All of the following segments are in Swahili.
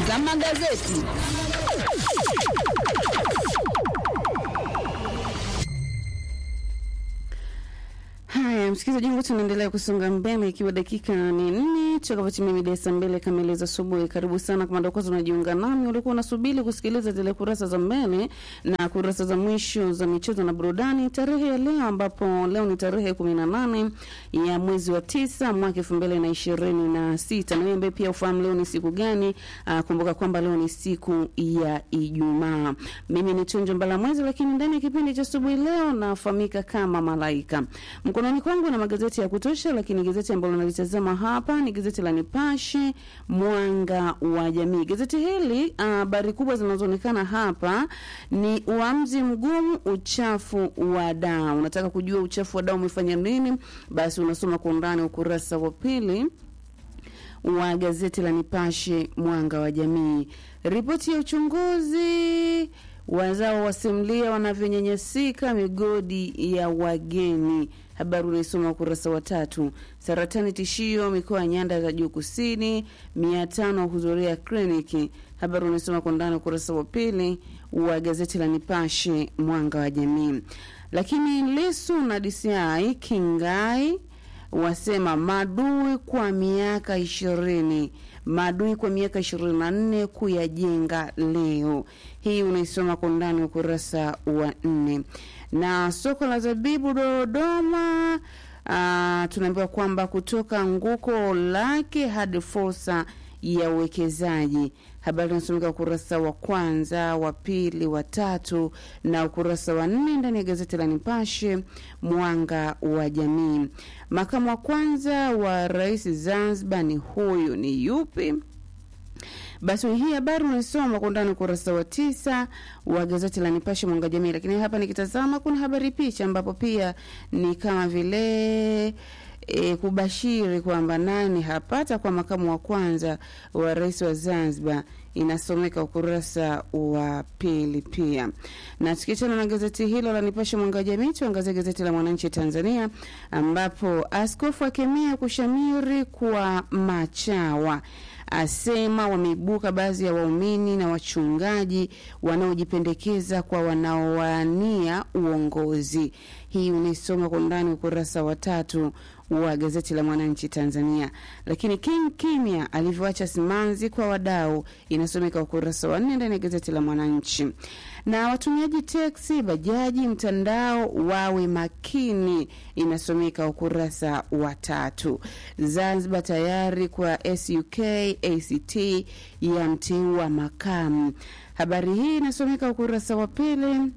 za magazeti. Haya, msikilizaji wangu, tunaendelea kusonga mbele ikiwa dakika ni nne tutakapotimia mida ya saa mbili kamili za asubuhi. Karibu sana kama ndio kwanza unajiunga nami, ulikuwa unasubiri kusikiliza zile kurasa za mbele na kurasa za mwisho za michezo na burudani tarehe ya leo, ambapo leo ni tarehe kumi na nane ya mwezi wa tisa mwaka elfu mbili na ishirini na sita na wewe ambaye pia ufahamu leo ni siku gani, uh, kumbuka kwamba leo ni siku ya Ijumaa. Mimi ni Tunjo Mbala Mwezi, lakini ndani ya kipindi cha asubuhi leo nafahamika kama Malaika. Mkononi kwangu na magazeti ya kutosha, lakini gazeti ambalo nalitazama hapa ni gazeti la Nipashe Mwanga wa Jamii. Gazeti hili habari uh, kubwa zinazoonekana hapa ni uamuzi mgumu, uchafu wa dawa. Unataka kujua uchafu wa dawa umefanya nini? Basi unasoma kwa undani ukurasa wa pili wa gazeti la Nipashe Mwanga wa Jamii. Ripoti ya uchunguzi wazao wasimulia wanavyonyanyasika migodi ya wageni. Habari unaisoma ukurasa wa tatu. Saratani tishio mikoa ya nyanda za juu kusini, mia tano wahudhuria kliniki. Habari unaisoma kwa ndani ukurasa wa pili wa gazeti la Nipashe mwanga wa jamii. Lakini Lisu na DCI Kingai wasema madui kwa miaka ishirini maadui kwa miaka ishirini na nne kuyajenga leo. Hii unaisoma kwa undani ukurasa wa nne. Na soko la zabibu Dodoma, uh, tunaambiwa kwamba kutoka nguko lake hadi fursa ya uwekezaji. Habari inasomeka ukurasa wa kwanza, wa pili, wa tatu na ukurasa wa nne ndani ya gazeti la Nipashe mwanga wa jamii. Makamu wa kwanza wa rais Zanzibar ni huyu, ni yupi? Basi hii habari unaisoma kwa undani ukurasa wa tisa wa gazeti la Nipashe mwanga jamii. Lakini hapa nikitazama kuna habari picha, ambapo pia ni kama vile e, kubashiri kwamba nani hapata kwa makamu wa kwanza wa rais wa Zanzibar inasomeka ukurasa wa pili pia. Na tukiachana na gazeti hilo la Nipashe mwanga jamii, tuangazie gazeti la Mwananchi Tanzania, ambapo askofu akemea kushamiri kwa machawa asema wameibuka baadhi ya waumini na wachungaji wanaojipendekeza kwa wanaowania uongozi. Hii unaisoma kwa undani ukurasa wa tatu wa gazeti la Mwananchi Tanzania. Lakini King Kimya alivyoacha simanzi kwa wadau inasomeka ukurasa wa nne ndani ya gazeti la Mwananchi. Na watumiaji teksi, bajaji, mtandao wawe makini inasomeka ukurasa wa tatu. Zanzibar tayari kwa SUK ACT ya mteua makamu. Habari hii inasomeka ukurasa wa pili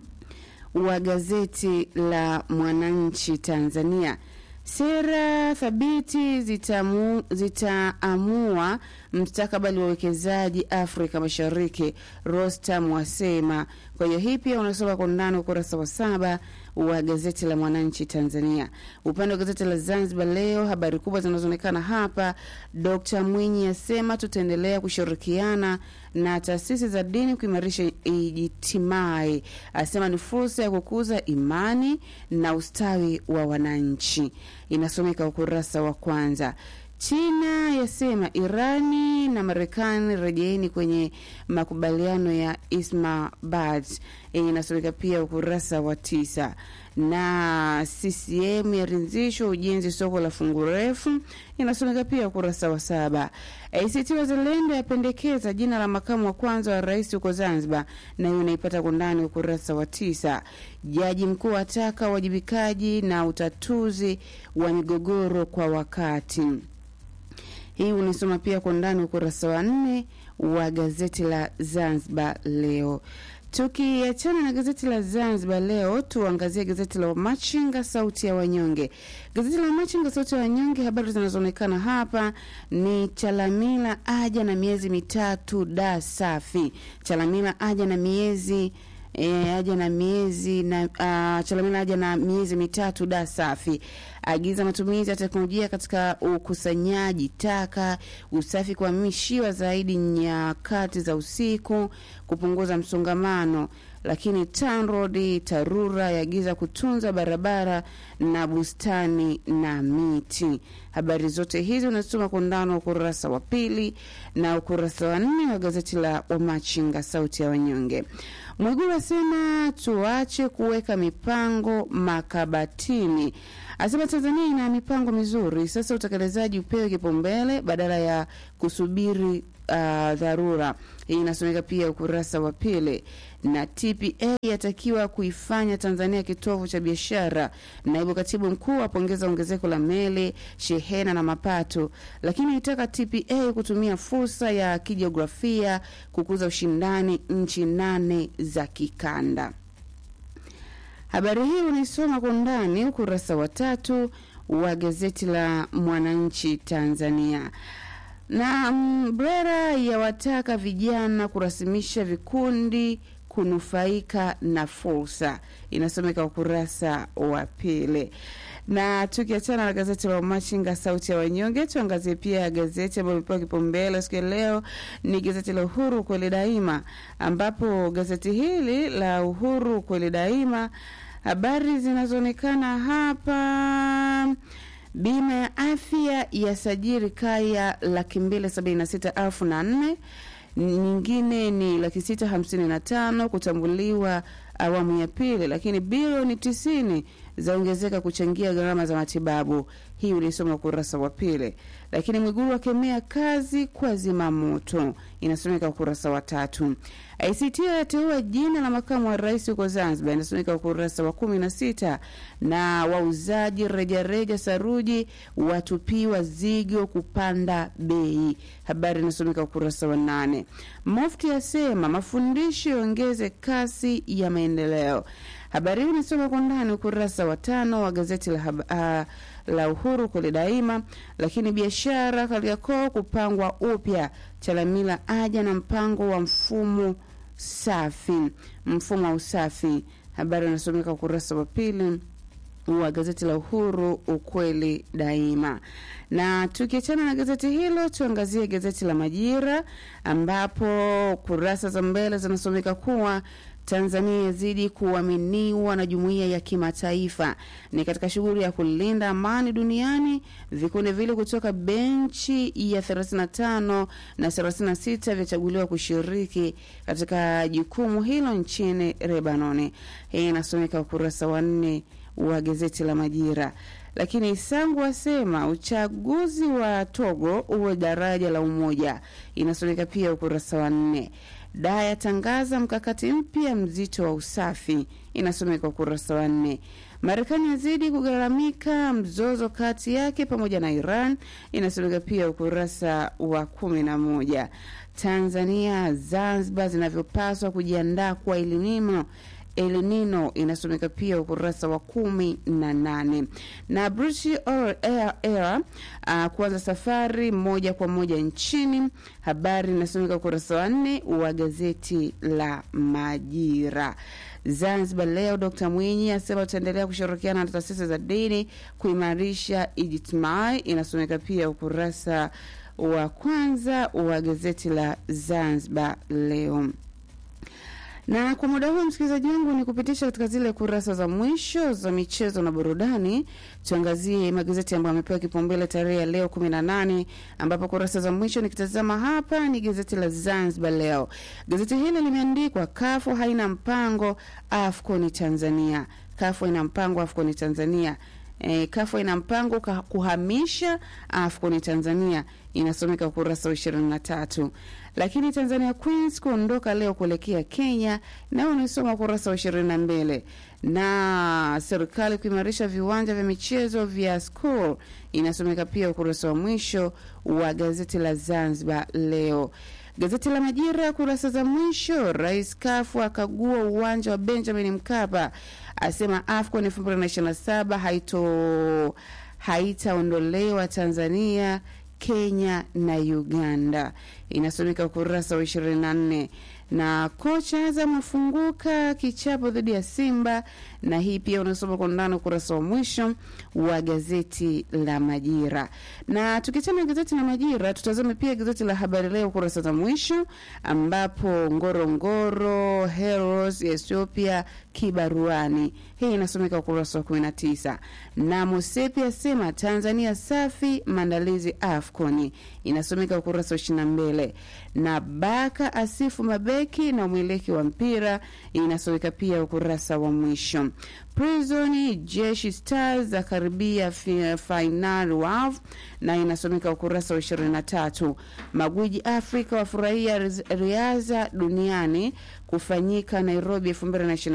wa gazeti la Mwananchi Tanzania. Sera thabiti zitamu, zitaamua mstakabali wa uwekezaji Afrika Mashariki, Rostam wasema. Kwa hiyo hii pia unasoma kwa undani ukurasa wa saba wa gazeti la Mwananchi Tanzania. Upande wa gazeti la Zanzibar Leo, habari kubwa zinazoonekana hapa, Dkt Mwinyi asema tutaendelea kushirikiana na taasisi za dini kuimarisha ijtimai, asema ni fursa ya kukuza imani na ustawi wa wananchi. Inasomeka ukurasa wa kwanza. China yasema Irani na Marekani rejeeni kwenye makubaliano ya Islamabad. Inasomeka pia ukurasa wa tisa. Na CCM yaridhishwa ujenzi soko la fungu refu, inasomeka pia ukurasa wa saba. ACT Wazalendo yapendekeza jina la makamu wa kwanza wa rais huko Zanzibar, na hiyo unaipata kwa ndani ukurasa wa tisa. Jaji mkuu ataka uwajibikaji na utatuzi wa migogoro kwa wakati hii unisoma pia kwa ndani ukurasa wa nne wa gazeti la Zanzibar Leo. Tukiachana na gazeti la Zanzibar Leo, tuangazie gazeti la Wamachinga sauti ya wanyonge. Gazeti la Wamachinga sauti ya wanyonge, habari zinazoonekana hapa ni Chalamila aja na miezi mitatu da safi. Chalamila aja na miezi E, aja na miezi na uh, Chalamila aja na miezi mitatu da safi. Agiza matumizi ya teknolojia katika ukusanyaji taka, usafi kuhamishiwa zaidi nyakati za usiku, kupunguza msongamano. lakini TANROADS TARURA yaagiza kutunza barabara na bustani na miti. Habari zote hizi unasoma kwa undani wa ukurasa wa pili na ukurasa wa nne wa gazeti la Wamachinga, sauti ya wanyonge. Mwigulu asema tuache kuweka mipango makabatini, asema Tanzania ina mipango mizuri, sasa utekelezaji upewe kipaumbele badala ya kusubiri uh, dharura. Hii inasomeka pia ukurasa wa pili. Na TPA yatakiwa kuifanya Tanzania kitovu cha biashara. Naibu katibu mkuu apongeza ongezeko la meli, shehena na mapato, lakini itaka TPA kutumia fursa ya kijiografia kukuza ushindani nchi nane za kikanda. Habari hii unaisoma kwa undani ukurasa wa tatu wa gazeti la Mwananchi Tanzania. Na Mbrera yawataka vijana kurasimisha vikundi kunufaika na fursa, inasomeka ukurasa wa pili. Na tukiachana na gazeti la Machinga sauti ya wanyonge, tuangazie pia gazeti ambayo imepewa kipaumbele siku ya leo ni gazeti la Uhuru kweli daima, ambapo gazeti hili la Uhuru kweli daima, habari zinazoonekana hapa Bima ya afya ya sajiri kaya laki mbili sabini na sita elfu na nne nyingine ni laki sita hamsini na tano kutambuliwa awamu ya pili, lakini bilioni tisini zaongezeka kuchangia gharama za matibabu. Hii ulisoma ukurasa wa pili. Lakini Mwigulu akemea kazi kwa zimamoto, inasomeka ukurasa wa tatu. ICT yateua jina la makamu wa rais huko Zanzibar, inasomeka ukurasa wa kumi na sita. Na wauzaji rejareja saruji watupiwa zigo kupanda bei, habari inasomeka ukurasa wa nane. Mufti asema mafundisho yaongeze kasi ya maendeleo. Habari hii inasoma kwa ndani ukurasa wa tano wa gazeti la, uh, la Uhuru kule daima. Lakini biashara Kariakoo kupangwa upya, Chalamila aja na mpango wa mfumo safi, mfumo wa usafi. Habari inasomeka ukurasa wa pili wa gazeti la Uhuru ukweli daima. Na tukiachana na gazeti hilo, tuangazie gazeti la Majira ambapo kurasa za mbele zinasomeka kuwa Tanzania yazidi kuaminiwa na jumuiya ya kimataifa. Ni katika shughuli ya kulinda amani duniani, vikundi vile kutoka benchi ya 35 na 36 vyachaguliwa kushiriki katika jukumu hilo nchini Lebanoni. Hii inasomeka ukurasa wa nne wa gazeti la Majira. Lakini Sangu asema uchaguzi wa Togo uwe daraja la umoja, inasomeka pia ukurasa wa nne. Daa yatangaza mkakati mpya mzito wa usafi, inasomeka ukurasa wa nne. Marekani yazidi kugharamika mzozo kati yake pamoja na Iran, inasomeka pia ukurasa wa kumi na moja. Tanzania Zanzibar zinavyopaswa kujiandaa kwa elinimo El Nino inasomeka pia ukurasa wa kumi na nane na British Air, Air uh, kuanza safari moja kwa moja nchini. Habari inasomeka ukurasa wa nne wa gazeti la Majira. Zanzibar Leo, Dr Mwinyi asema tutaendelea kushirikiana na taasisi za dini kuimarisha ijtimai, inasomeka pia ukurasa wa kwanza wa gazeti la Zanzibar Leo na kwa muda huu msikilizaji wangu ni kupitisha katika zile kurasa za mwisho za michezo na burudani. Tuangazie magazeti ambayo amepewa kipaumbele tarehe ya leo 18, ambapo kurasa za mwisho nikitazama hapa ni gazeti la Zanzibar Leo. Gazeti hili limeandikwa kafu haina mpango AFCON Tanzania, kafu haina mpango AFCON Tanzania. E, kafu ina mpango kuhamisha AFCON Tanzania, inasomeka ukurasa wa ishirini na tatu. Lakini Tanzania Queens kuondoka leo kuelekea Kenya, nao unaisoma ukurasa wa ishirini na mbili. Na serikali kuimarisha viwanja vya michezo vya school, inasomeka pia ukurasa wa mwisho wa gazeti la Zanzibar Leo. Gazeti la Majira kurasa za mwisho, Rais Kafu akagua uwanja wa Benjamin Mkapa, asema AFCON 2027 haito haitaondolewa Tanzania, Kenya na Uganda, inasomeka ukurasa wa 24 na kocha Azam afunguka kichapo dhidi ya Simba na hii pia unasoma kwa undani ukurasa wa mwisho wa gazeti la Majira. Na tukiachana na gazeti la Majira, tutazame pia gazeti la Habari Leo kurasa za mwisho, ambapo Ngorongoro Heroes ya Ethiopia kibaruani. Hii inasomeka ukurasa wa 19. Na Mosepi asema Tanzania safi maandalizi AFCON, inasomeka ukurasa wa 22. Na Baka asifu mabeki na umiliki wa mpira, inasomeka pia ukurasa wa mwisho. Prison Jeshi Stars za karibia fainali WAF na inasomeka ukurasa wa 23. Magwiji Afrika wafurahia riadha duniani kufanyika Nairobi 2025